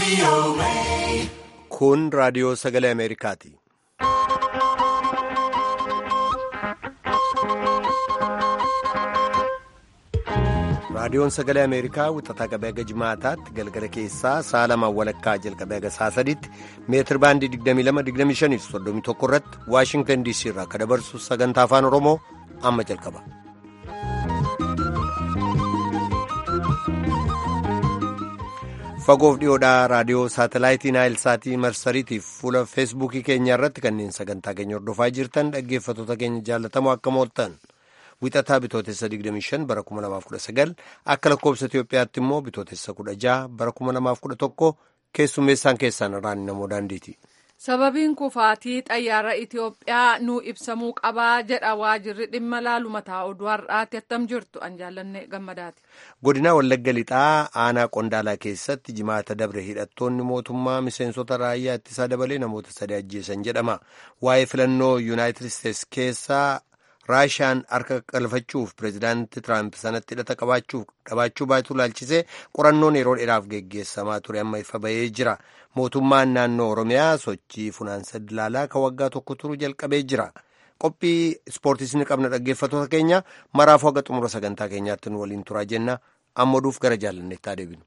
Kun raadiyoo sagalee Ameerikaati. Raadiyoon sagalee Ameerikaa wixataa qabee haga jimaataatti galgala keessaa sa'a lamaan walakkaa jalqabee haga sa'a sadiitti meetir baandii 22-25 31 irratti Waashingtan DC irraa akka dabarsu sagantaa afaan Oromoo amma jalqaba. Fagoof dhiyoodhaa raadiyoo saatalaayitii Naayilsaatii marsariitiif fuula feesbuukii keenya irratti kanneen sagantaa keenya hordofaa jirtan dhaggeeffattoota keenya jaallatamoo akka mooltan. Wixataa bitootessa 25 bara 2019 akka lakkoobsa Itoophiyaatti immoo bitootessa 16 bara 2011 keessummeessaan keessaan irraan namoo daandiiti. Sababiin kufaatii xayyaara Itoophiyaa nuu ibsamuu qabaa jedha waajirri dhimma laalu mataa oduu har'aatti attam jirtu an jaallanne gammadaati. Godina Wallagga Lixaa aanaa Qondaalaa keessatti jimaata dabre hidhattoonni mootummaa miseensota raayyaa ittisaa dabalee namoota sadii ajjeesan jedhama. Waa'ee filannoo Yuunaayitid Isteets keessaa raashaan harka qalfachuuf pireezidaantii tiraamp sanatti hidhata qabaachuu baatu laalchisee qorannoon yeroo dheeraaf geggeessamaa ture amma ifa bahee jira mootummaan naannoo oromiyaa sochii funaansa dilaalaa kan waggaa tokko turu jalqabee jira qophii ispoortiis ni qabna dhaggeeffattoota keenya maraafuu haga xumura sagantaa keenyaatti nu waliin turaa jenna amma oduuf gara jaalanneetti adeebinu.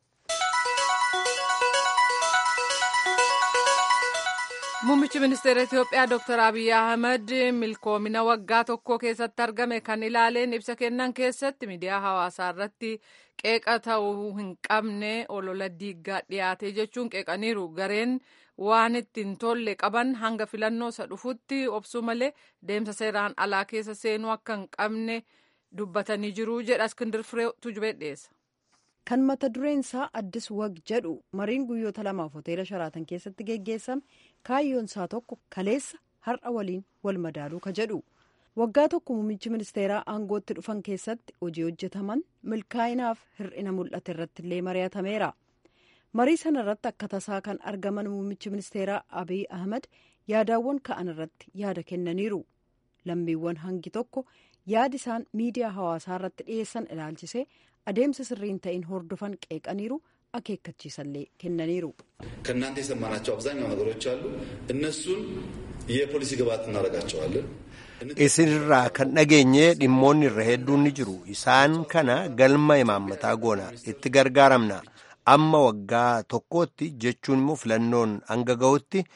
Muummichi ministeera Itoophiyaa Dr. Abiy Ahmed milkoomina waggaa tokko keessatti argame kan ilaaleen ibsa kennan keessatti miidiyaa hawaasaa irratti qeeqa ta'uu hin qabne olola diiggaa dhiyaate jechuun qeeqaniiru. Gareen waan ittiin tolle qaban hanga filannoo isa dhufutti obsuu malee deemsa seeraan alaa keessa seenuu akka hin qabne dubbatanii jiru jedha Iskindir Firee Tujubee dhiyeessa. kan mata dureen isaa addis wag jedhu mariin guyyoota lamaaf hoteela sharaatan keessatti geggeessame kaayyoon isaa tokko kaleessa har'a waliin wal madaaluu ka jedhu waggaa tokko muummichi ministeeraa aangootti dhufan keessatti hojii hojjetaman milkaa'inaaf hir'ina mul'ate irratti illee mari'atameera marii sana irratti akka tasaa kan argaman muummichi ministeeraa abiy ahmed yaadaawwan ka'an irratti yaada kennaniiru lammiiwwan hangi tokko yaadi isaan miidiyaa hawaasaa irratti dhiyeessan ilaalchisee adeemsa sirriin ta'in hordofan qeeqaniiru akeekkachiisallee kennaniiru ከእናንተ የሰማናቸው አብዛኛው ነገሮች አሉ እነሱን የፖሊሲ ግብዓት እናደርጋቸዋለን isinirraa kan dhageenye dhimmoonni irra hedduun ni jiru isaan kana galma imaammataa goona itti gargaaramna amma waggaa tokkootti jechuun immoo filannoon hanga gahutti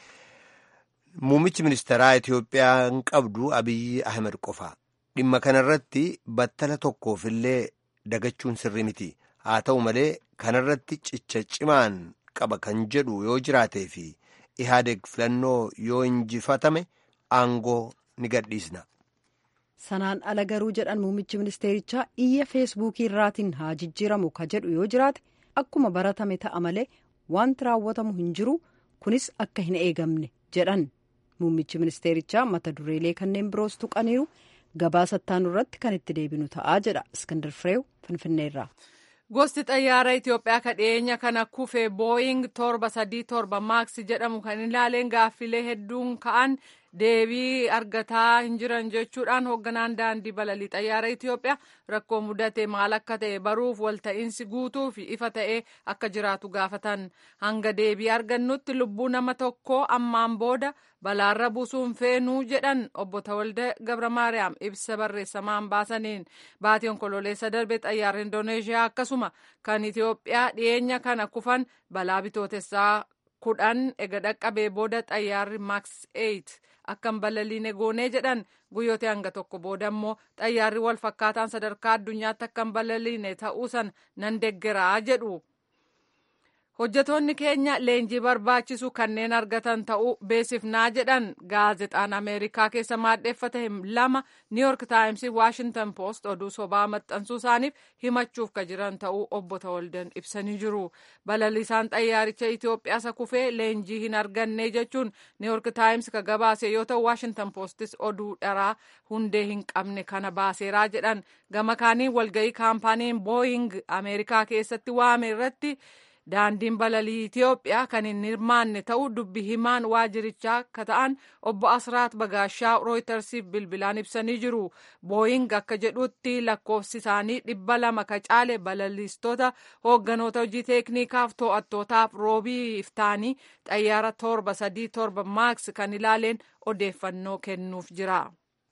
muummichi ministeeraa Itiyoophiyaan qabdu Abiyyi Ahmed qofa dhimma kanarratti battala tokkoofillee dagachuun sirri miti haa ta'u malee kanarratti cicha cimaan qaba kan jedhu yoo jiraatee fi ihaadeg filannoo yoo injifatame aangoo ni gadhiisna. sanaan ala garuu jedhan muummichi ministeerichaa iyya feesbuukii irraatiin haa jijjiiramu ka jedhu yoo jiraate akkuma baratame ta'a malee wanti raawwatamu hin jiru kunis akka hin eegamne jedhan muummichi ministeerichaa mata dureelee kanneen biroos tuqaniiru. gabaasa ittaanu irratti kan itti deebinu ta'aa jedha iskandar fireew finfinneerraa. gosti xayyaara itiyoophiyaa ka dhiyeenya kana kufe booying torba sadii torba maaks jedhamu kan ilaaleen gaaffilee hedduun ka'an deebii argataa hin jiran jechuudhaan hoogganaan daandii balalii xayyaara itiyoophiyaa rakkoo mudate maal akka ta'e baruuf walta'iinsi guutuu fi ifa ta'e akka jiraatu gaafatan hanga deebii argannutti lubbuu nama tokko ammaan booda balaarra buusuun feenuu jedhan obbo Tawalda Gabra Maariyaam ibsa barreessamaan baasaniin baatii onkololeessa darbe xayyaara Indoneeshiyaa akkasuma kan Itiyoophiyaa dhiyeenya kana kufan balaa bitootessaa kudhan ega dhaqqabee booda xayyaarri maaks 8 akkan balaliine goonee jedhan guyyoota hanga tokko booda immoo xayyaarri wal fakkaataan sadarkaa addunyaatti akkan balaliine ta'uusan nan deggeraa jedhu. hojjetoonni keenya leenjii barbaachisu kanneen argatan ta'uu beesifnaa jedhan gaazexaan ameerikaa keessa maadheeffate lama niiyork taayimsii waashintan poost oduu sobaa maxxansuu isaaniif himachuuf ka jiran ta'uu obbo Tawaldan ibsanii jiru balaliisaan xayyaaricha Itoophiyaa isa kufee leenjii hin arganne jechuun niiyork taayims ka gabaase yoo ta'u waashintan poostis oduu dharaa hundee hin qabne kana baaseeraa jedhan gama kaaniin walga'ii kaampaaniin booying ameerikaa keessatti waame irratti. daandiin balalii Itiyoophiyaa kan hin hirmaanne ta'uu dubbi himaan waajirichaa akka ta'an obbo Asraat Bagaashaa Rooyitersiif bilbilaan ibsanii jiru. Booying akka jedhutti lakkoofsi isaanii dhibba lama ka caale balaliistota hoogganoota hojii teeknikaaf to'attootaaf roobii iftaanii xayyaara torba sadii torba maaks kan ilaaleen odeeffannoo kennuuf jira.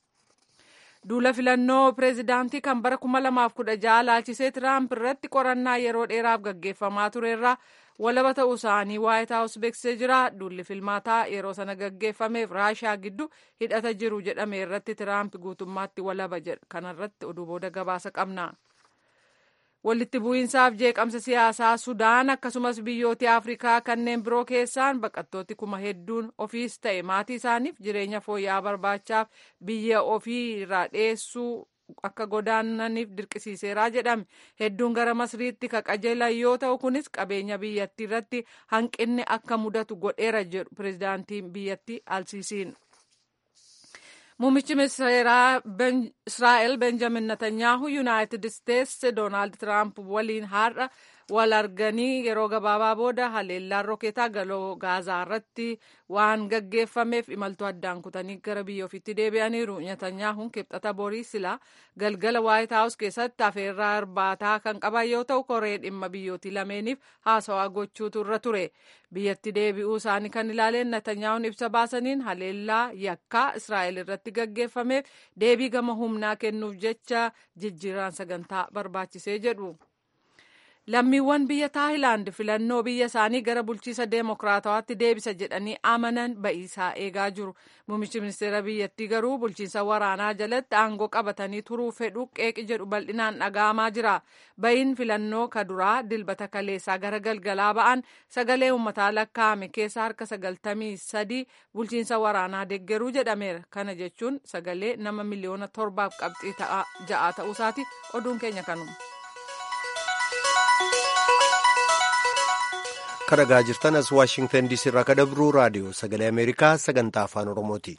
duula filannoo pireezidaantii kan bara 2016 laalchisee tiraamp irratti qorannaa yeroo dheeraaf gaggeeffamaa turerra walaba ta'uu isaanii waayit haawus beeksisee jira duulli filmaataa yeroo sana gaggeeffameef raashaa gidduu hidhata jiru jedhame irratti tiraamp guutummaatti walaba jedha kanarratti oduu booda gabaasa qabna. walitti bu'iinsaaf jeeqamsa siyaasaa sudaan akkasumas biyyoota afrikaa kanneen biroo keessaan baqattooti kuma hedduun ofiis ta'e maatii isaaniif jireenya fooyya'aa barbaachaaf biyya ofii irraa dheessuu akka godaananiif dirqisiiseeraa jedhame hedduun gara masriitti ka qajeelan yoo ta'u kunis qabeenya biyyattii irratti hanqinni akka mudatu godheera jedhu pireezidaantiin biyyattii alsiisiin. Muummichi ministeeraa Israa'el Benjamin Netanyaahu Yuunaayitid Isteetsi Doonaald Tiraamp waliin har'a wal arganii yeroo gabaabaa booda haleellaan rooketaa galoo gaazaa irratti waan gaggeeffameef imaltuu addaan kutanii gara biyya ofiitti deebi'aniiru. Netanyaahuun kibxata borii silaa galgala waayit haawus keessatti afeerraa irbaataa kan qaban yoo ta'u koree dhimma biyyootii lameeniif haasawaa gochuutu irra ture. biyyatti deebi'uu isaanii kan ilaaleen Netanyaa'uun ibsa baasaniin haleellaa yakkaa Israa'el irratti gaggeeffameef deebii gama humnaa kennuuf jecha jijjiiraan sagantaa barbaachisee jedhu. Lammiiwwan biyya Taayilaand filannoo biyya isaanii gara bulchiisa deemokiraatawaatti deebisa jedhanii amanan ba'iisaa eegaa jiru. Muummichi ministeera biyyattii garuu bulchiinsa waraanaa jalatti aangoo qabatanii turuu fedhu qeeqi jedhu bal'inaan dhaga'amaa jira. Ba'iin filannoo kaduraa dilbata kaleessaa gara galgalaa ba'an sagalee uummataa lakkaa'ame keessa harka sagaltamii sadii bulchiinsa waraanaa deeggaruu jedhameera. Kana jechuun sagalee nama miliyoona torbaaf qabxii ja'a ta'uusaati oduun keenya kanuma. kadhagaa jirtan as waashingtan diisii irraa kadabruu raadiyoo sagalee ameerikaa sagantaa afaan oromooti.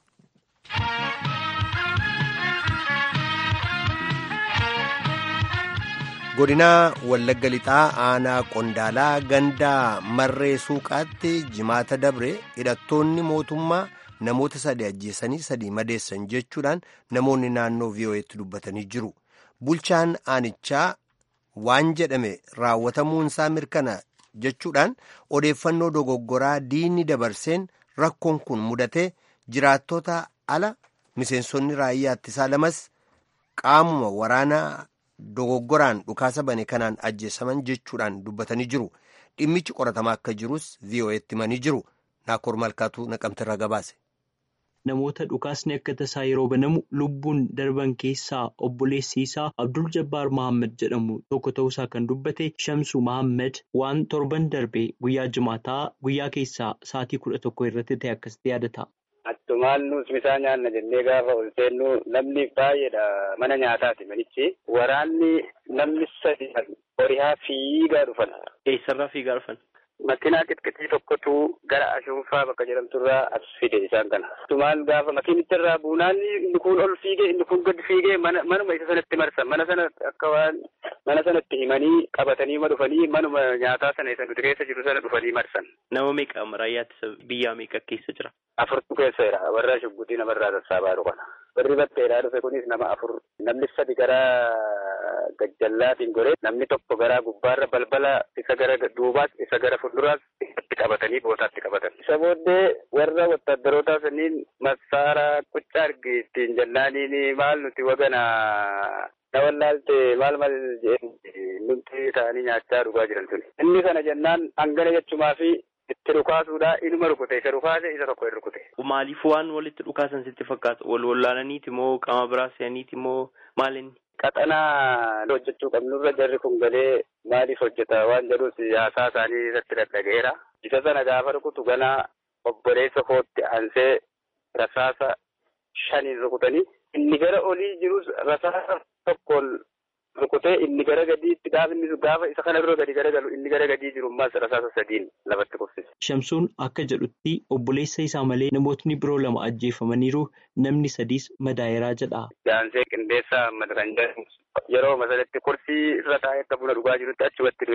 godinaa wallagga lixaa aanaa qondaalaa gandaa marree suuqaatti jimaata dabre hidhattoonni mootummaa namoota sadi ajjeesanii sadii madeessan jechuudhaan namoonni naannoo vii'oo'eetti dubbatanii jiru bulchaan aanichaa waan jedhame raawwatamuunsaa mirkana jechuudhaan odeeffannoo dogoggoraa diinni dabarseen rakkoon kun mudatee jiraattota ala miseensonni raayyaa ittisaa lamas qaamuma waraanaa dogoggoraan dhukaasa bane kanaan ajjeesaman jechuudhaan dubbatanii jiru dhimmichi qoratamaa akka jirus vii'oo'eetti himanii jiru naakoor malkaatuu naqamtirra gabaase. Namoota dhukaasni akka tasaa yeroo banamu lubbuun darban keessaa obboleessi isaa Abdul Jabbaar Mahammad jedhamu tokko ta'uusaa kan dubbate Shamsu Mahammad waan torban darbe guyyaa jimaataa guyyaa keessaa sa'aatii kudha tokko irratti ta'e akkasitti yaadata. Attumaan nus misaa nyaanna jennee gaafa ol seennu namni baay'eedha mana nyaataati manichi. Waraanni namni sadi horiyaa fiigaa dhufan. Eessarraa fiigaa dhufan? Makiinaa qixqixii tokkotu gara ashuunfaa bakka jedhamturraa as fide isaan kana. Tumaan gaafa makiinicharraa buunaan inni kun ol fiigee inni kun gad fiigee manuma isa sanatti marsan mana sana akka waan mana sanatti himanii qabatanii ma dhufanii manuma nyaataa sana isa nuti keessa jiru sana dhufanii marsan. Nama meeqa raayyaa biyyaa meeqa keessa jira? Afurtu keessa jira warra shuggutii namarraa sassaabaa jiru kana. Warri batteedhaa dhufe kunis nama afur namni sadi gara gajjallaatiin goree namni tokko gara gubbaarra balbala isa gara duubaas isa gara fuulduraas itti qabatanii bootaatti qabatan. Isa booddee warra wattaaddarootaa saniin massaaraa quccaa argi ittiin jennaaniin maal nuti wagana na wallaalte maal maal jeen nuti ta'anii nyaachaa dhugaa jiran tuni. Inni kana jennaan hangana jechumaa fi itti dhukaasuudha inuma rukute isa dhukaase isa tokko hin rukute. Maaliif waan walitti dhukaasan sitti fakkaata? Wal wallaalaniiti moo qaama biraa se'aniiti moo maalinni? Qaxanaa hojjechuu qabnurra jarri kun galee maaliif hojjeta waan jedhus haasaa isaanii irratti dhaga'eera. Isa sana gaafa rukutu ganaa obboleessa kootti aansee rasaasa shaniin rukutanii inni gara olii jirus rasaasa tokkoon rukutee inni gara gadiitti gaafa inni gaafa isa kana bira gadi garagalu inni gara gadii jiru ammas rasaasa sadiin lafatti kufsise. Shamsuun akka jedhutti obboleessa isaa malee namootni biroo lama ajjeefamaniiru namni sadiis madaayeraa jedha. Gaansee qindeessaa Ahmad kan jedhamu yeroo masalatti kursii irra taa'ee akka buna dhugaa jirutti achumatti du'e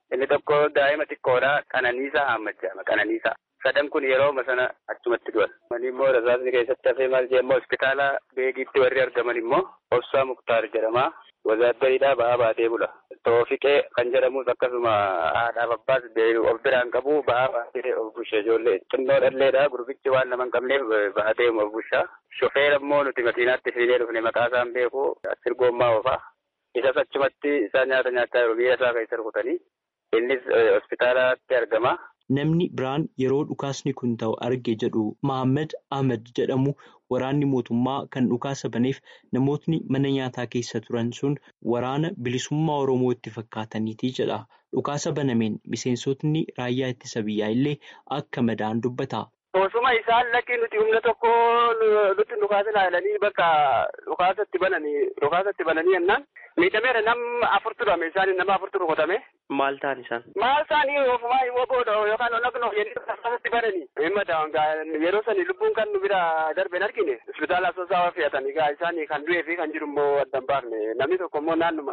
inni tokko daa'ima xiqqoodha qananiisaa hammachama qananiisaa. Sadan kun yeroo sana achumatti du'an. Mani immoo rasaasni keessatti hafee maal jedhamu hospitaala beegiitti warri argaman immoo Obsaa Muktaar jedhama. Wazaaddariidhaa ba'aa baatee bula. Toofiqee kan jedhamus akkasuma haadhaaf abbaas of biraan qabu ba'aa baatee of busha ijoollee xinnoo dhalleedha gurbichi waan nama hin qabneef baatee of busha. Shofeer immoo nuti makiinaatti fiinee dhufne maqaa isaan beeku sirgoommaa oofaa. Isas achumatti isaan nyaata nyaachaa jiru biyya isaa keessa rukutanii. Innis hospitaalaatti argama. Namni biraan yeroo dhukaasni kun ta'u arge jedhu Mahammad Ahmed jedhamu waraanni mootummaa kan dhukaasa baneef namootni mana nyaataa keessa turan sun waraana bilisummaa Oromoo itti fakkaataniiti jedha. Dhukaasa banameen miseensotni raayyaa ittisa biyyaa illee akka madaan dubbata. Osuma isaan lakkii nuti humna tokko nutti dhukaasa ilaalanii bakka dhukaasatti bananii dhukaasatti bananii jennaan miidhameera nam afurtu dhame isaan nama afurtu rukutame. Maal ta'an isaan? Maal isaanii ofumaa immoo booda yookaan onnaknoo jedhanii dhukaasatti bananii. Himma ta'an yeroo sani lubbuun kan nu bira darbe argine hospitaala asoosaa fe'atanii gaa isaanii kan du'ee fi kan jiru immoo adda hin baafne namni tokko immoo naannuma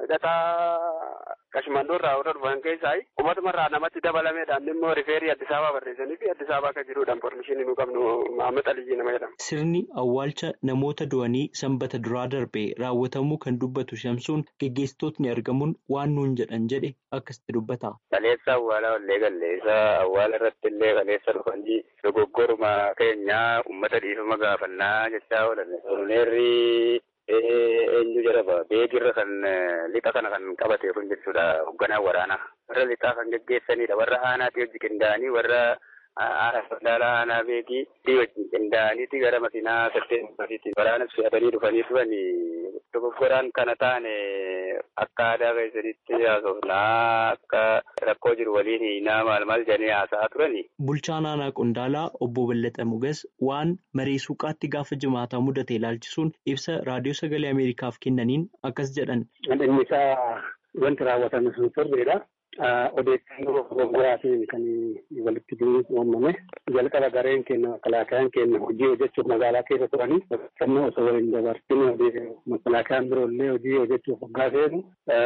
hidhataa qashmandoo irraa warra dhufan keessaa uummatuma namatti dabalameedhaan immoo rifeerii Addis Ababaa barreessanii fi Addis Ababaa akka jiruudha informeeshinii nu qabnu Mahammed Aliyyii nama jedhama. Sirni awwaalcha namoota du'anii sanbata duraa darbe raawwatamuu kan dubbatu shamsuun geggeessitootni argamuun waan nuun jedhan jedhe akkasitti dubbata. Kaleessa awwaalaa ollee galleessa awwaala irratti illee kaleessa dhufanii dogoggoruma keenyaa uummata dhiifama gaafannaa jechaa oolan. Oromeerri eenyu jedhama beekirra kan lixa kana kan qabatee kun jechuudha hoogganaa waraanaa. Warra lixaa kan geggeessanidha. Warra aanaatti hojii qindaa'anii warra aanaa sodaala aanaa beekii wajjin qindaa'aniiti gara makiinaa saddeet waraana fe'atanii dhufanii turanii dogoggoraan kana taane akka aadaa keessanitti haasofnaa akka rakkoo jiru waliin hiinaa maal maal jedhanii haasa'aa turani. Bulchaan aanaa Qondaalaa obbo Ballataa Mugas waan maree suuqaatti gaafa jimaataa mudate ilaalchisuun ibsa raadiyoo sagalee Ameerikaaf kennaniin akkas jedhan. Inni isaa wanti raawwatame sun sirriidha. Odeeffannoo dogoggoraatiin kan walitti uumame jalqaba gareen keenya makalaakayaan keenya hojii hojjechuuf magaalaa keessa turanii odeeffannoo osoo waliin dabarsin makalaakayaan biroollee hojii hojjechuuf hoggaa seenu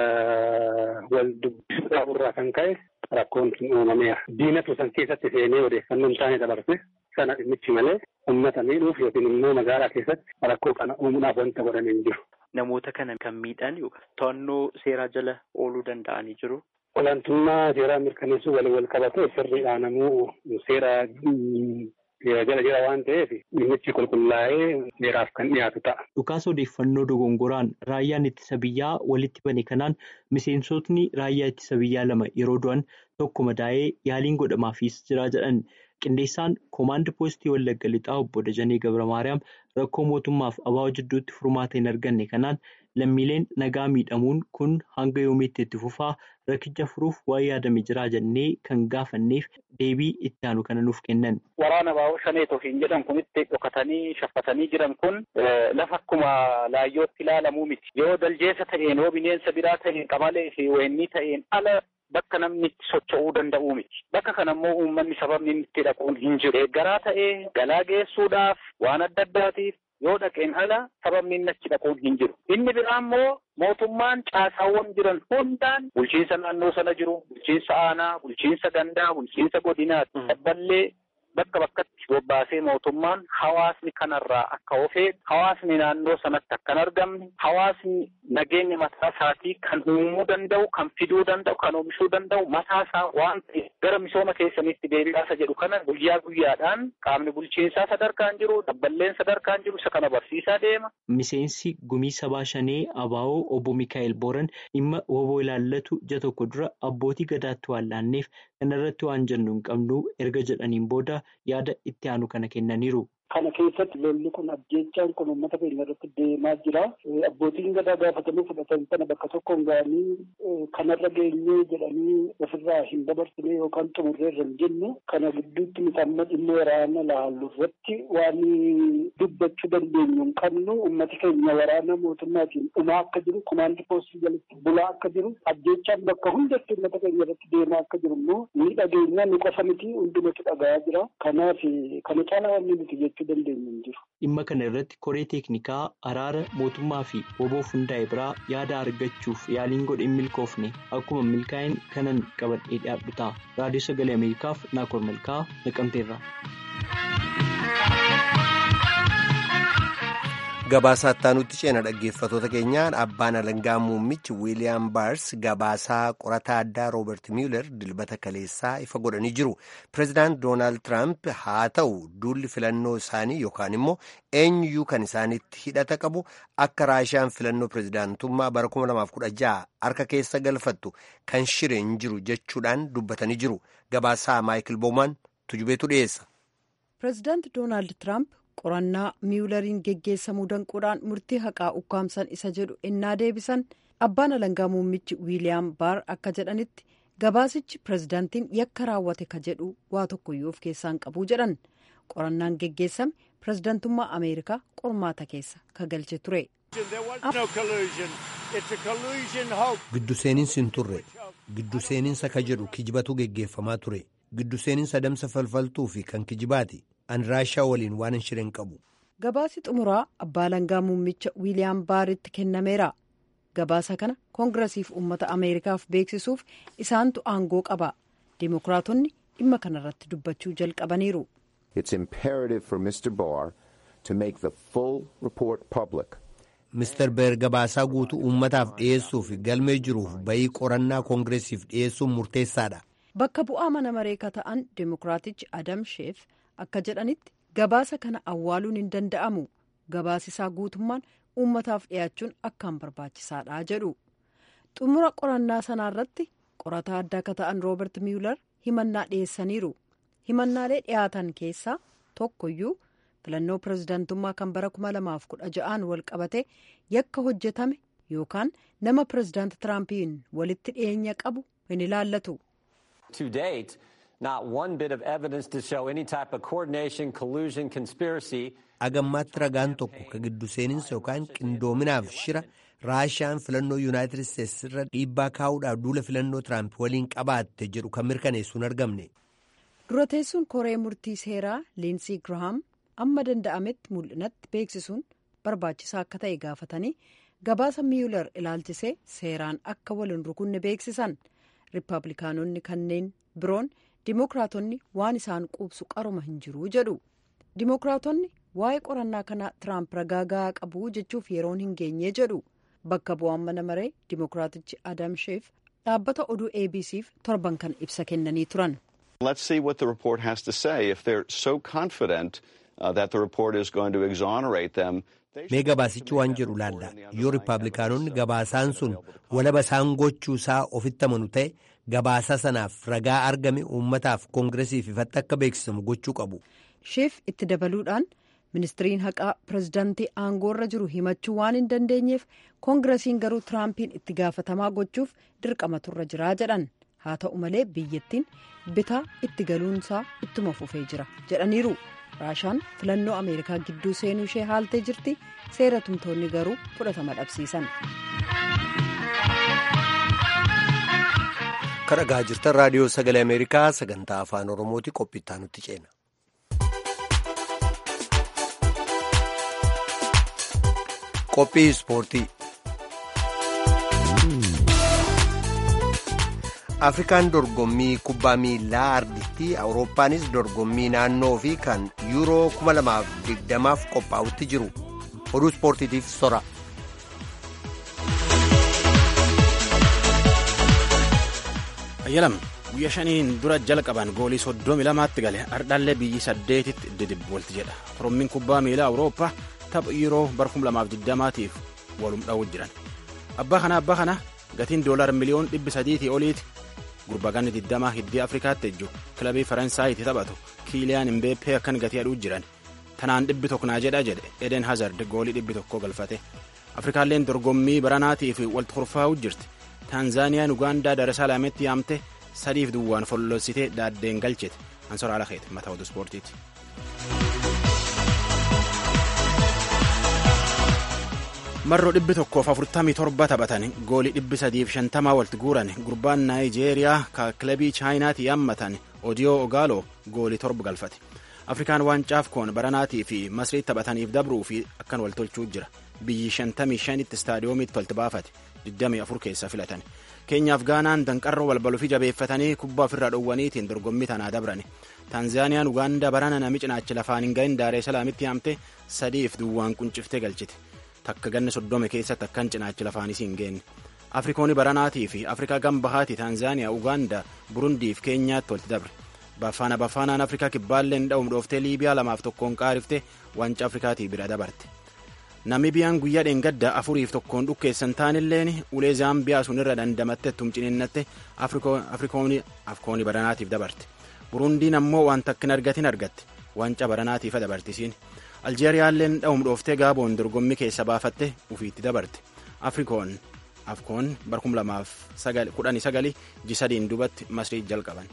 wal dubbisuudhaaf irraa kan ka'e rakkoon sun uumameera. Diinatu san keessatti seenee odeeffannoo hin taane dabarse sana dhimmichi malee uummata miidhuuf yookiin immoo magaalaa keessatti rakkoo kana uumuudhaaf wanta godhame hin jiru. Namoota kana kan miidhan to'annoo seeraa jala ooluu danda'anii jiru. Olaantummaa seeraa mirkaneessuu waliin wal qabate sirriidhaan namuu seera jala jira waan ta'eef dhimmichi qulqullaa'ee seeraaf kan dhiyaatu ta'a. Dhukaasa odeeffannoo dogongoraan raayyaan ittisa biyyaa walitti bane kanaan miseensotni raayyaa ittisa biyyaa lama yeroo du'an tokko madaa'ee yaaliin godhamaafis jira jedhan. Qindeessaan koomaand poostii Wallagga Lixaa obbo Dajanee Gabra Maariyaam rakkoo mootummaaf ABO jidduutti furmaata hin arganne kanaan lammiileen nagaa miidhamuun kun hanga yoomiitti itti fufaa rakkicha furuuf waan yaadame jira jennee kan gaafanneef deebii itti aanu kana nuuf kennan. Waraana ABO shanee tofiin jedhan kunitti dhokatanii shaffatanii jiran kun lafa akkuma laayyootti ilaalamuu miti. Yoo daljeessa ta'een yoo bineensa biraa ta'een qamalee fi weenii ta'een ala bakka namni itti socho'uu danda'uu miti. Bakka kana immoo uummanni sababni inni itti dhaquun hin jiru. Deeggaraa ta'ee galaa geessuudhaaf waan adda addaatiif yoo dhaqeen ala sababni inni achi dhaquun hin jiru. Inni biraa immoo mootummaan caasaawwan jiran hundaan bulchiinsa naannoo sana jiru, bulchiinsa aanaa, bulchiinsa gandaa, bulchiinsa godinaati. Dabballee bakka bakkatti bobbaasee mootummaan hawaasni kanarraa akka ofee hawaasni naannoo sanatti akka hin argamne hawaasni nageenya mataa isaatii kan uumuu danda'u kan fiduu danda'u kan oomishuu danda'u mataa isaa waan ta'eef gara misooma keessaniitti deebi'aasa jedhu kana guyyaa guyyaadhaan qaamni bulchiinsaa sadarkaan jiru dabballeen sadarkaan jiru isa kana barsiisaa deema. Miseensi gumii sabaa shanee ABO obbo Mikaa'el Booran dhimma woboo ilaallatu ija tokko dura abbootii gadaatti waan laanneef kanarratti waan jennu hin qabnu erga jedhaniin booda yaada itti aanu kana kennaniiru. Kana keessatti lolli kun ajjeechaan kun uummata keenya irratti deemaa jira. Abbootiin gadaa gaafatanii fudhatan sana bakka tokkoon ga'anii kanarra geenyee jedhanii ofirraa hin dabarsine yookaan xumurreerra hin jenne kana gidduutti miidhamma dhimma waraana laallu irratti waan dubbachuu dandeenyu hin qabnu uummati keenya waraana mootummaatiin dhumaa akka jiru kumaandi poostii jalatti bulaa akka jiru ajjeechaan bakka hundatti uummata keenya irratti deemaa akka jiru immoo ni dhageenya ni qofa miti hundumatu dhagayaa jira. Kanaaf kana caalaa wanni nuti jechuu dandeenyu hin jiru. Dhimma kana irratti koree teeknikaa araara mootummaa fi woboof hundaa'e biraa yaada argachuuf yaaliin godhe hin milkoofne akkuma milkaa'in kanan qabadhee dhiyaadhu ta'a. Raadiyoo Sagalee Ameerikaaf Naakoor Malkaa naqamteerra. Gabaasaa ittaanutti ceena dhaggeeffatoota keenyaan abbaan alangaa muummichi wiiliyaam baars gabaasaa qorataa addaa rooberti miiler dilbata kaleessaa ifa godhanii jiru pireezidaant doonaald tiraamp haa ta'u duulli filannoo isaanii yookaan immoo eenyuyyuu kan isaanitti hidhata qabu akka raashiyaan filannoo pireezidaantummaa bara 2016 harka keessa galfattu kan shire hin jiru jechuudhaan dubbatanii jiru gabaasaa maayikil boomaan tujubeetu dhiyeessa. pireezidaant doonaald tiraamp. qorannaa miwulariin geggeessamuu danquudhaan murtii haqaa ukkaamsan isa jedhu innaa deebisan abbaan alangaa muummichi wiiliyaam baar akka jedhanitti gabaasichi pireezidaantiin yakka raawwate ka jedhu waa tokkoyyuu of keessaan qabuu jedhan qorannaan geggeessame pireezidaantummaa ameerikaa qormaata keessa ka galche ture. giddu seeninsi hin turre giddu seeninsa ka jedhu kijibatu geggeeffamaa ture giddu seeninsa damsa falfaltuu fi kan kijibaati. an raashaa waliin waan hin shireen qabu. gabaasi xumuraa abbaa alangaa muummicha wiiliyaam baaritti kennameera gabaasa kana koongirasiif uummata ameerikaaf beeksisuuf isaantu aangoo qaba dimokiraatonni dhimma kanarratti dubbachuu jalqabaniiru. Mr. Beer gabaasaa guutuu uummataaf dhiyeessuuf galmee jiruuf bayii qorannaa koongiresiif dhiyeessuun murteessaadha. bakka bu'aa mana mareekaa ta'an dimokiraatichi adam sheef. akka jedhanitti gabaasa kana awwaaluun hin danda'amu gabaasisaa guutummaan uummataaf dhiyaachuun akkaan barbaachisaadha jedhu xumura qorannaa sanaarratti qorataa addaa akka ta'an roobert miilar himannaa dhiyeessaniiru himannaalee dhiyaatan keessaa tokkoyyuu filannoo pireezidaantummaa kan bara 2016 wal qabate yakka hojjetame yookaan nama pireezidaanti tiraampiin walitti dhiyeenya qabu hin ilaallatu. agammaatti ragaan tokko ka giddu seeninsa yookaan qindoominaaf shira raashiyaan filannoo yuunaayitid isteetsi irra dhiibbaa kaa'uudhaaf duula filannoo tiraamp waliin qabaatte jedhu kan mirkaneessu hin argamne. dura teessuun koree murtii seeraa liinsii girahaam amma danda'ametti mul'inatti beeksisuun barbaachisaa akka ta'e gaafatanii gabaasa miyular ilaalchisee seeraan akka waliin rukunne beeksisan riippablikaanonni kanneen biroon. Dimookiraatonni waan isaan quubsu qaruma hin jiru jedhu Dimookiraatonni waa'ee qorannaa kana Tiraamp ragaa gahaa qabu jechuuf yeroon hin geenye jedhu bakka bu'aan mana maree Dimookiraatichi Adam Sheef dhaabbata oduu ABC'f torban kan ibsa kennanii turan. Let's see what the report has to say. If they're so confident uh, that the report is going to exonerate them. Mee gabaasichi waan jedhu laalla yoo riippablikaanonni gabaasaan sun walaba isaan gochuu isaa ofitti amanu ta'e gabaasa sanaaf ragaa argame uummataaf koongiresiif ifatti akka beeksisamu gochuu qabu. Sheef itti dabaluudhaan ministiriin haqaa pirezidaantii aangoorra jiru himachuu waan hin dandeenyeef koongiresiin garuu tiraampiin itti gaafatamaa gochuuf dirqamatu irra jiraa jedhan haa ta'u malee biyyattiin bitaa itti galuunsaa ittuma fufee jira jedhaniiru. raashaan filannoo ameerikaa gidduu seenuu ishee haaltee jirti seera tumtoonni garuu fudhatama dhabsiisan. kan dhagaa jirtan raadiyoo sagalee ameerikaa sagantaa afaan oromooti qophiittaa nutti ceena. qophii ispoortii. afrikaan dorgommii kubbaa miilaa arditti awurooppaanis dorgommii naannoo fi kan yuuroo 2020f qophaa'utti jiru oduu ispoortiitiif sora. ayyalam guyya shaniin dura jalqaban goolii soddomi lamaatti gale ardhaallee biyyi saddeetitti didibboolti jedha korommiin kubbaa miilaa awurooppaa tapha yuuroo bara 2020tiif walum dha'uu jiran abbaa kana abbaa kana gatiin doolaar miliyoon dhibbi sadiitii oliiti gurbaganni digdamaa hiddii afrikaatti ejju kilabii faransaayiti taphatu kiiliyaan imbeeppee akkan gatii aduu jiran tanaan dhibbi tokko naa jedha jedhe eden hazard goolii dhibbi tokko galfate afrikaalleen dorgommii baranaatiif walti kurfaa'uu jirti taanzaaniyaan ugaandaa daresalaamitti yaamte sadiif duwwaan follossitee daaddeen galchite ansora alakeeti mataa oduu ispoortiiti. marroo dhibbi tokkoof afurtamii torba taphatan goolii dhibbi sadiif shantamaa walitti guuran gurbaan naayijeeriyaa ka kilabii chaayinaatti yaammatan odiyoo ogaaloo goolii torba galfate afrikaan waancaa koon baranaatii fi masrii taphataniif dabruu fi akkan wal tolchuu jira biyyi 55 tti istaadiyoomiitti walitti baafate 24 keessa filatan keenyaaf gaanaan danqarroo balbaluu fi jabeeffatanii kubbaa ofirraa dhowwaniitiin dorgommii tanaa dabrani taanzaaniyaan ugaandaa barana nami cinaachi lafaan hin gahin daaree salaamitti haamte sadiif duwwaan qunciftee galchite takka ganna soddome keessatti akkan cinaachi lafaanis hin geenne afrikooni baranaatii fi afrikaa gambahaati taanzaaniyaa ugaandaa burundiif keenyaatti walitti dabre bafaana bafaanaan afrikaa kibbaalleen dha'uum dhooftee liibiyaa lamaaf tokkoon qaarifte wanca afrikaatii bira dabarte namibiyaan guyyaa dheengadda afuriif tokkoon dhukkeessan taanilleen ulee zaambiyaa sun irra dandamatte tumcininnatte afrikooni baranaatiif dabarte burundiin ammoo waan takkin argatin argatte wanca baranaatiifa dabartisiin aljeeriyaalleen dha'uum dhooftee gaaboon dorgommii keessa baafatte ufiitti dabarte afrikoon afkoon barkum lamaaf kudhanii sagali jisadiin dubatti masrii jalqaban.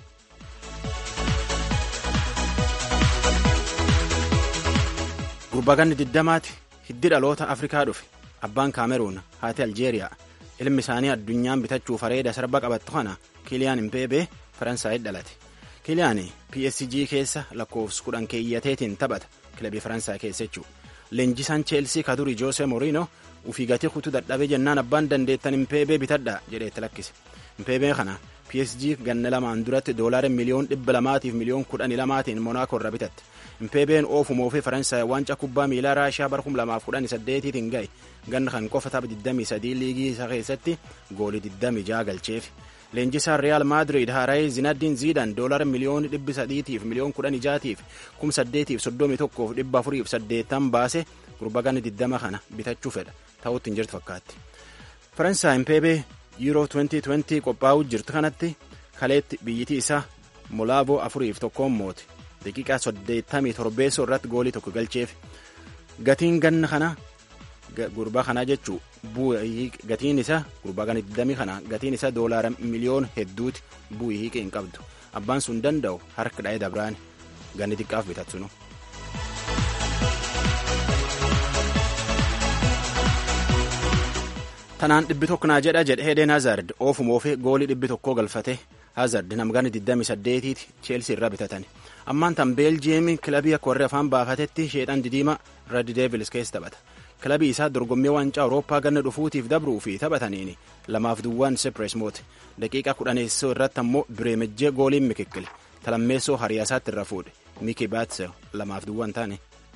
gurbaaganni diddamaati hiddi dhaloota afrikaa dhufe abbaan kaameruun haati aljeeriyaa ilmi isaanii addunyaan bitachuuf areeda sarba qabattu kana kiliyaan impeebee faransaayit dhalate kiliyaan psg keessa lakkoofsa kudhan keeyyateetiin taphata kilabii faransaay keessa jechuu leenjisaan cheelsii kadurii joose moriino ufii gatii kutuu dadhabee jennaan abbaan dandeettan impeebee bitadha jedheetti lakkise impeebee kana psg ganna lamaan duratti doolaara miliyoon dhibba lamaatiif miliyoon kudhanii lamaatiin monaakoo irra bitatte impeebeen oofumoo fi faransaay waancaa kubbaa miilaa raashiyaa bara kum lamaaf kudhanii saddeetiitiin ga'e ganna kan qofa tapha 23 liigii isaa keessatti goolii 26 galcheef leenjisaan riyaal maadiriid haaraayii zinaddiin ziidan doolaara miliyoon dhibbi sadiitiif miliyoon kudhan ijaatiif kum saddeetiif soddomii tokkoof dhibba afuriif saddeettan baase gurbaganni 20 kana bitachuu fedha ta'utti hin jirtu fakkaatti faransaay impeebee yuuroo 2020 qophaa'uu jirtu kanatti kaleetti biyyitii isaa molaaboo afuriif tokkoon moote daqiiqaa 87 irratti goolii tokko galcheef gatiin ganna kana gurbaa kanaa jechuu gatiin isaa gurbaa gana 20 kana gatiin isaa doolaara miliyoon hedduuti bu'ii hiiqee hin qabdu abbaan sun danda'u harka dha'ee dabraan ganni xiqqaaf bitatsunu. tanaan dhibbi tokko naa jedha jedhe hedeen hazard oofumoofe goolii dhibbi tokkoo galfate hazard namgani 28tiiti cheelsii irraa bitatan ammaan tan beeljiyeemi kilabii akka warri afaan baafatetti sheedhan didiima red devils keessa taphata kilabii isaa dorgommii waancaa awurooppaa ganna dhufuutiif dabruu fi taphataniin lamaaf duwwaan sepres moote daqiiqaa kudhaneessoo irratti ammoo bireemejjee gooliin mikikkile talammeessoo hariyaasaatti irra fuudhe miki baatse lamaaf duwwaan taane.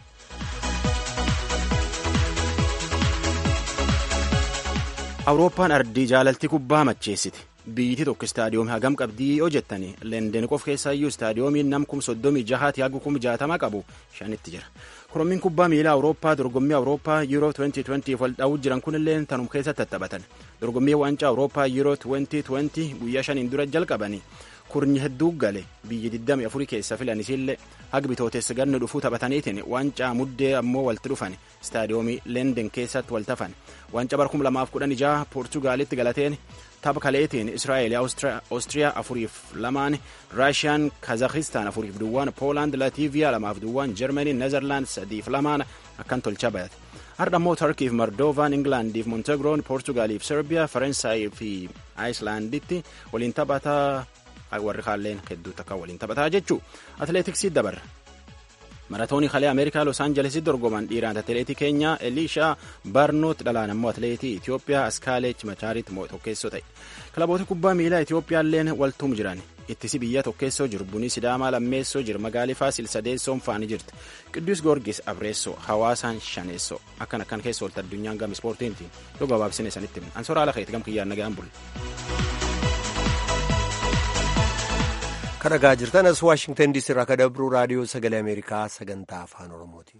awurooppaan ardii jaalalti kubbaa macheessite biyyiti tokko istaadiyoomii hagam qabdii yoo jettani leenden qof keessaayyuu istaadiyoomiin nam kum soddomii jahaati hagu kum jaatama qabu shanitti jira korommiin kubbaa miilaa awurooppaa dorgommii awurooppaa yuuroo 2020 wal dha'uu jiran kunillee tanum keessatti tattaphatan dorgommii waancaa awurooppaa yuuroo 2020 guyyaa shaniin dura jalqabanii kurnyi hedduu gale biyyi 24 keessa filan isiillee haga bitooteessa ganna dhufuu taphataniitiin waancaa muddee ammoo walti dhufan istaadiyoomii leenden keessatti wal tafan waancaa bara 2016 poortugaalitti galateen tapha kaleetiin israa'eel oostiriyaa afuriif lamaan raashiyaan kazakistaan afuriif duwwaan poolaand latiiviyaa lamaaf duwwaan jarmanii nezerlaand sadiif lamaan akkan tolcha bayate har'a immoo tarkiif mardovaan ingilaandiif montegroon poortugaaliif serbiyaa faransaayii fi aayislaanditti waliin taphataa warri kaalleen hedduu takka waliin taphataa jechuu atileetiksii dabarra maratoonii kalee ameerikaa los aanjelesitti dorgoman dhiiraan atileetii keenyaa eliishaa barnoot dhalaan ammoo atileetii itiyoophiyaa askaaleech machaaritti tokkeessoo ta'e kilaboota kubbaa miilaa itiyoophiyaalleen waltuum jiran ittisi biyya tokkeessoo jiru bunii sidaamaa lammeessoo jiru magaalii faasil sadeessoon faanii jirti qidduus goorgis abreessoo hawaasaan shaneessoo akkan akkan keessa oolta addunyaan gam ispoortiintiin yoo gabaabsine sanitti ansoraa ala keeti gam kiyyaan nagaan bulle. kadhagaa jirtan as waashingtan diisii irraa ka dabruu raadiyoo sagalee ameerikaa sagantaa afaan oromooti.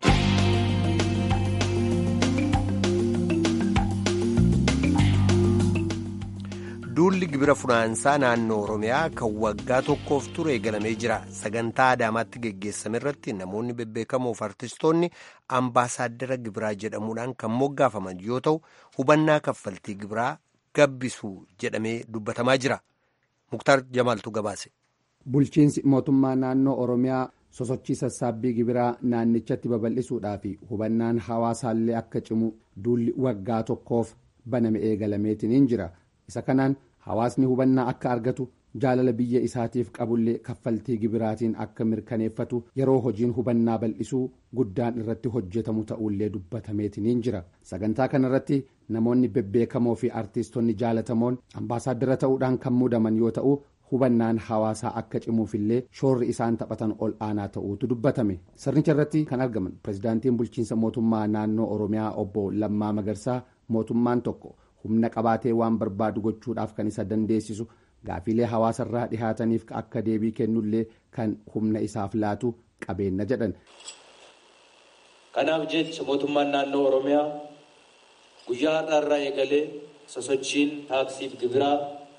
duulli gibira funaansaa naannoo oromiyaa kan waggaa tokkoof ture eegalamee jira sagantaa adaamaatti geggeessame irratti namoonni bebbeekamoof artistoonni ambaasaaddara gibiraa jedhamuudhaan kan moggaafaman yoo ta'u hubannaa kaffaltii gibiraa gabbisuu jedhamee dubbatamaa jira muktaar jamaaltu gabaase. bulchiinsi mootummaa naannoo oromiyaa sosochii sassaabbii gibiraa naannichatti babal'isuudhaa fi hubannaan hawaasaallee akka cimu duulli waggaa tokkoof baname eegalameetiniin jira isa kanaan hawaasni hubannaa akka argatu jaalala biyya isaatiif qabullee kaffaltii gibiraatiin akka mirkaneeffatu yeroo hojiin hubannaa bal'isuu guddaan irratti hojjetamu ta'ullee dubbatameetiniin jira sagantaa kanarratti namoonni bebbeekamoo fi artiistonni jaalatamoon ambaasaaddara ta'uudhaan kan muudaman yoo ta'u hubannaan hawaasaa akka cimuufillee shoorri isaan taphatan ol aanaa ta'uutu dubbatame sirnicha irratti kan argaman pirezidaantiin bulchiinsa mootummaa naannoo oromiyaa obbo lammaa magarsaa mootummaan tokko humna qabaatee waan barbaadu gochuudhaaf kan isa dandeessisu gaafiilee hawaasarraa dhihaataniif akka deebii kennullee kan humna isaaf laatu qabeenya jedhan. kanaaf jecha mootummaan naannoo oromiyaa guyyaa har'aarraa eegalee sosochiin taaksiif gibiraa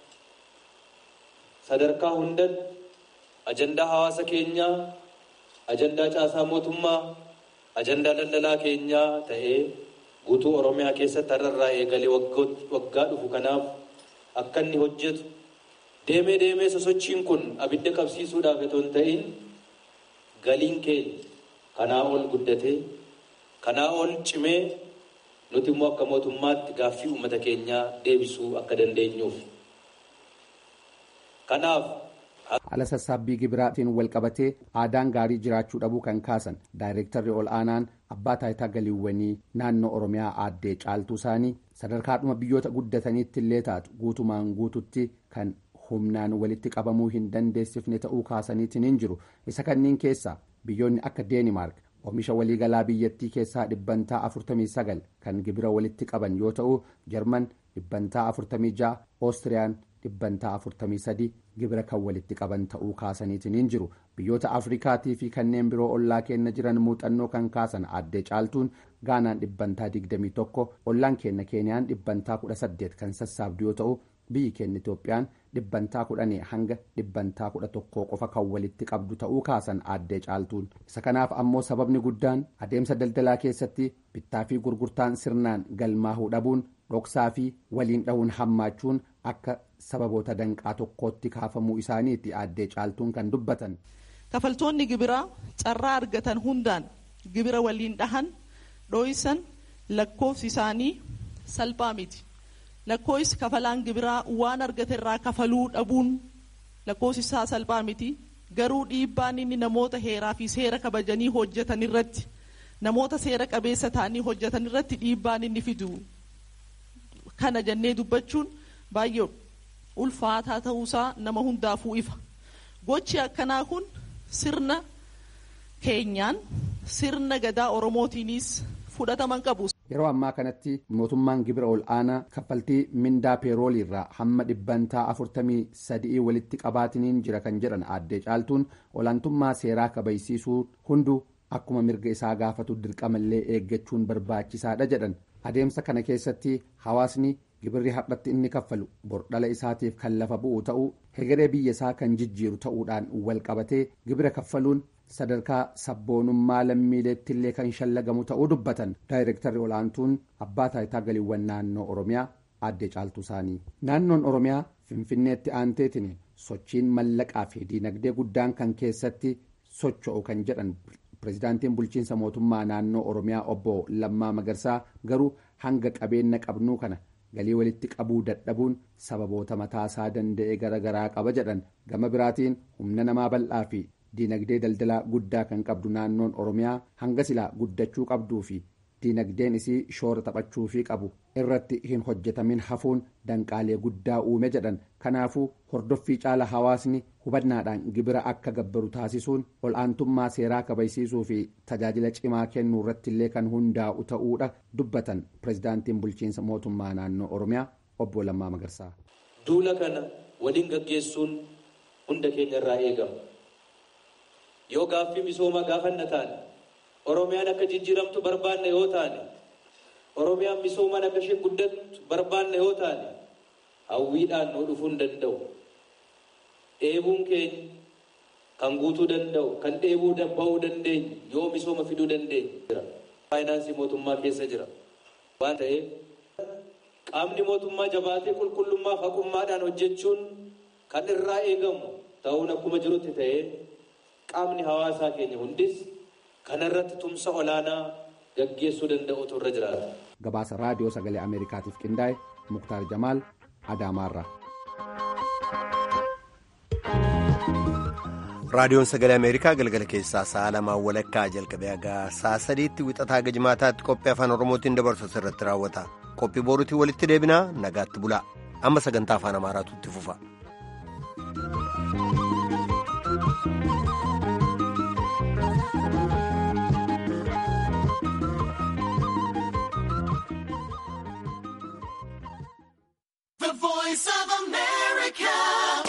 sadarkaa hundatti ajandaa hawaasa keenyaa ajandaa caasaa mootummaa ajandaa daldalaa keenyaa ta'ee guutuu oromiyaa keessatti har'arraa eegalee waggaa dhufu kanaaf akka inni hojjetu deemee deemee sosochiin kun abidda qabsiisuudhaaf otoo hin ta'in galiin keenya kanaa ol guddatee kanaa ol cimee nuti immoo akka mootummaatti gaaffii uummata keenyaa deebisuu akka dandeenyuuf. Kanaaf. Haala sassaabbii gibiraatiin wal qabatee aadaan gaarii jiraachuu dhabuu kan kaasan daayireektarri ol aanaan abbaa taayitaa galiiwwanii naannoo Oromiyaa aaddee caaltuu isaanii sadarkaadhuma biyyoota guddataniitti illee taatu guutumaan guututti kan humnaan walitti qabamuu hin dandeessifne ta'uu kaasaniitiin hin jiru isa kanneen keessaa biyyoonni akka deenimaark oomisha waliigalaa biyyattii keessaa dhibbantaa 49 kan gibira walitti qaban yoo ta'u jarman dhibbantaa 46 oostiriyaan dhibbantaa 43 gibira kan walitti qaban ta'uu kaasaniitiin hin jiru biyyoota afrikaatii fi kanneen biroo ollaa keenya jiran muuxannoo kan kaasan aaddee caaltuun gaanaan dhibbantaa 21 ollaan keenya keeniyaan dhibbantaa 18 kan sassaabdu yoo ta'u biyyi keenya itoophiyaan dhibbantaa kudhanii hanga dhibbantaa kudha tokkoo qofa kan walitti qabdu ta'uu kaasan aaddee caaltuun isa kanaaf ammoo sababni guddaan adeemsa daldalaa keessatti bittaa fi gurgurtaan sirnaan galmaahuu dhabuun dhoksaa fi waliin dhahuun hammaachuun akka sababoota danqaa tokkootti kaafamuu isaaniitti aaddee caaltuun kan dubbatan. kafaltoonni gibiraa carraa argatan hundaan gibira waliin dhahan dhooysan lakkoofsi isaanii salphaa miti. lakkoofsi kafalaan gibiraa waan argate irraa kafaluu dhabuun lakkoofsi isaa salphaa miti garuu dhiibbaan inni namoota heeraa fi seera kabajanii hojjetan irratti namoota seera qabeessa ta'anii hojjetan irratti dhiibbaan inni fidu kana jennee dubbachuun baay'ee ulfaataa ta'uusaa nama hundaafuu ifa gochi akkanaa kun sirna keenyaan sirna gadaa oromootiinis fudhataman qabu. yeroo ammaa kanatti mootummaan gibira ol aanaa kaffaltii mindaa peeroolii irraa hamma dhibbantaa afurtamii sadii walitti qabaatiniin jira kan jedhan aaddee caaltuun olaantummaa seeraa kabajsiisuu hunduu akkuma mirga isaa gaafatu dirqamallee eeggachuun barbaachisaadha jedhan adeemsa kana keessatti hawaasni gibirri har'atti inni kaffalu bordhala isaatiif kan lafa bu'u ta'uu hegeree biyya isaa kan jijjiiru ta'uudhaan wal qabatee gibira kaffaluun sadarkaa sabboonummaa lammiileetti illee kan shallagamu ta'uu dubbatan daayireektarri olaantuun abbaa taayitaa galiiwwan naannoo oromiyaa aaddee caaltuu isaanii naannoon oromiyaa finfinneetti aanteetiin sochiin mallaqaa fi diinagdee guddaan kan keessatti socho'u kan jedhan pirezidaantiin bulchiinsa mootummaa naannoo oromiyaa obbo lammaa magarsaa garuu hanga qabeenya qabnuu kana galii walitti qabuu dadhabuun sababoota mataasaa danda'e garaagaraa qaba jedhan gama biraatiin humna namaa bal'aa fi diinagdee daldalaa guddaa kan qabdu naannoon oromiyaa hanga silaa guddachuu qabduu fi diinagdeen isii shoora taphachuufii qabu irratti hin hojjetamin hafuun danqaalee guddaa uume jedhan kanaafuu hordoffii caala hawaasni hubannaadhaan gibira akka gabbaru taasisuun ol'aantummaa seeraa kabajsiisuu fi tajaajila cimaa kennuu irratti illee kan hundaa'u ta'uudha dubbatan pirezidaantiin bulchiinsa mootummaa naannoo oromiyaa obbo Lammaa Magarsaa. duula kana waliin gaggeessuun hunda keenya irraa eegama. yoo gaaffii misoomaa gaafanna taane oromiyaan akka jijjiiramtu barbaanna yoo taane oromiyaan misoomaan akka ishee guddattu barbaanna yoo taane hawwiidhaan nuu dhufuu hin danda'u dheebuun keenya kan guutuu danda'u kan dheebuu ba'uu dandeenyu yoo misooma fiduu dandeenyu jira faayinaansii mootummaa keessa jira waan ta'eef qaamni mootummaa jabaatee qulqullummaa haqummaadhaan hojjechuun kan irraa eegamu ta'uun akkuma jirutti ta'ee qaamni hawaasaa keenya hundis kanarratti tumsa olaanaa gaggeessuu danda'utu irra jiraata. gabaasa raadiyoo sagalee ameerikaatiif qindaa'e muktaar jamaal adaamaarraa. raadiyoon sagalee ameerikaa galgala keessaa sa'a lamaan walakkaa jalqabee hagaa sa'a sadiitti wixataa haga jimaataatti qophii afaan oromootiin dabarsu irratti raawwata qophii boruutiin walitti deebinaa nagaatti bulaa amma sagantaa afaan amaaraatu itti fufa. The voice of America.